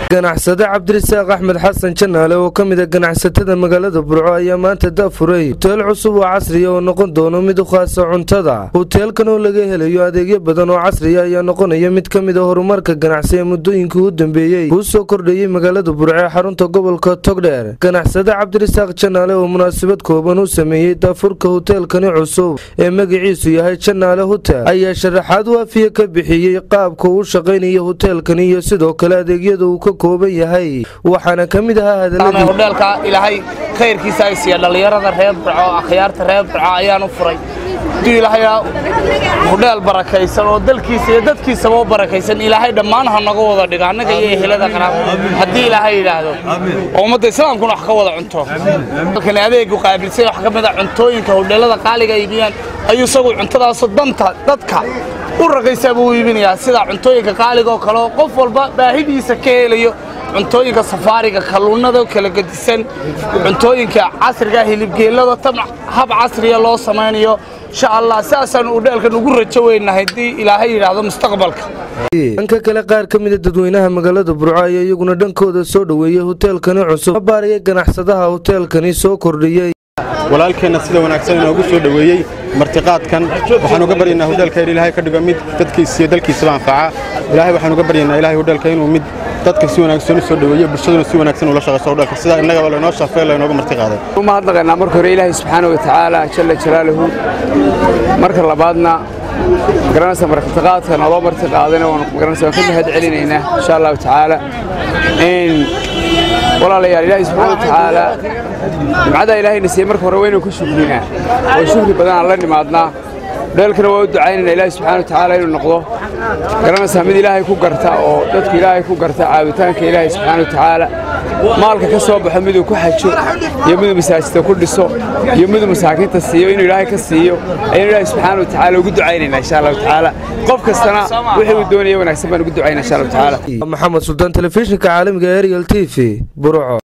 ganacsade cabdirisaaq axmed xasan janaale oo ka mid a ganacsatada magaalada burco ayaa maanta daafuray huteel cusub oo casriya oo noqon doono mid u khaasa cuntada huteelkan oo laga helayo adeegyo badan oo casriya ayaa noqonaya mid ka mid a horumarka ganacsi ee muddooyinkii u dambeeyey kuu soo kordhayey magaalada burco ee xarunta gobolka togdheer ganacsade cabdirisaaq janaale oo munaasabad kooban u sameeyey daafurka huteelkani cusub ee magaciisu yahay janaale hutel ayaa sharaxaad waafiya ka bixiyey qaabka uu shaqaynaya huteelkani iyo sidoo kale adeegyada uu ka kooban yahay waxaana ka mid ahaa hadaladii hudheelka ilaahay khayrkiisa ay siiya dhallinyarada reer burco akhyaarta reer burco ayaan u furay hadduu ilaahay hudheel barakaysan oo dalkiisa iyo dadkiisaba u barakaysan ilaahay dhammaan ha naga wada dhigo annaga iyo ehelada qaraab haddii ilaahay yidhaahdo oo ummadda islaamkuna wax ka wada cunto halkani adeegu qaabilsay wax ka mid a cuntooyinka hudheelada qaaliga iibiyaan ayuu isagu cuntadaasoo danta dadka u raqaysaa buu u iibinayaa sida cuntooyinka qaaliga oo kale oo qof walba baahidiisa ka helayo cuntooyinka safaariga kalluunnada kala gedisan cuntooyinka casriga hilibgeellada tan hab casriya loo samaynayo insha allah sidaasaan udheelkan ugu rajo weynahay haddii ilaahay yidhaahdo mustaqbalka dhanka kale qaar ka mida dadweynaha magaalada burco ayaa iyaguna dhankooda soo dhoweeyey huteelkani cusub baaraya ganacsadaha huteelkani soo kordhiyey walaalkeenna sida wanaagsan inoogu soo dhoweeyey martiqaadkan waxaan uga baryaynaa hudheelka in ilaahay ka dhigo mid dadkiisa iyo dalkiisaba anfaca ilaahay waxaan uga baryaynaa ilaahay hudheelka inuu mid dadka si wanaagsan u soo dhoweeyo bulshaduna si wanaagsan ula shaqayso hudheelka sida innagaba laynoo shaafay laynooga martiqaaday uma hadlaqaynaa marka hore ilaahay subxaana wa tacaala jalla jalaaluhu marka labaadna magaranaysa martiqaadka naloo martiqaadayna waan magaranaysa waan ka mahad celinaynaa insha allahu tacaala walaalayaal ilaahay subxaana wa tacaala nimcadaa ilaahayna siiyey marka hore waynu ku shukrinaa oo shukri badan aan la nimaadnaa dheelkana waa u ducaynayna ilaahay subxana wa tacaala inuu noqdo garanaysaa mid ilaahay ku garta oo dadku ilaahay ku garta caabitaanka ilaahay subxaana wa tacaala maalka ka soo baxo miduu ku xajo iyo miduu masaajidka ku dhiso iyo miduu masaakiinta siiyo inuu ilaahay ka siiyo ayaynu ilaahay subxaana wa tacaala ugu ducaynaynaa insha allahu tacaala qof kastana wixii uu doonaya wanaagsan baan ugu ducaynaa insha allahu tacaala maxamed suldaan telefishinka caalamiga ariel t v burco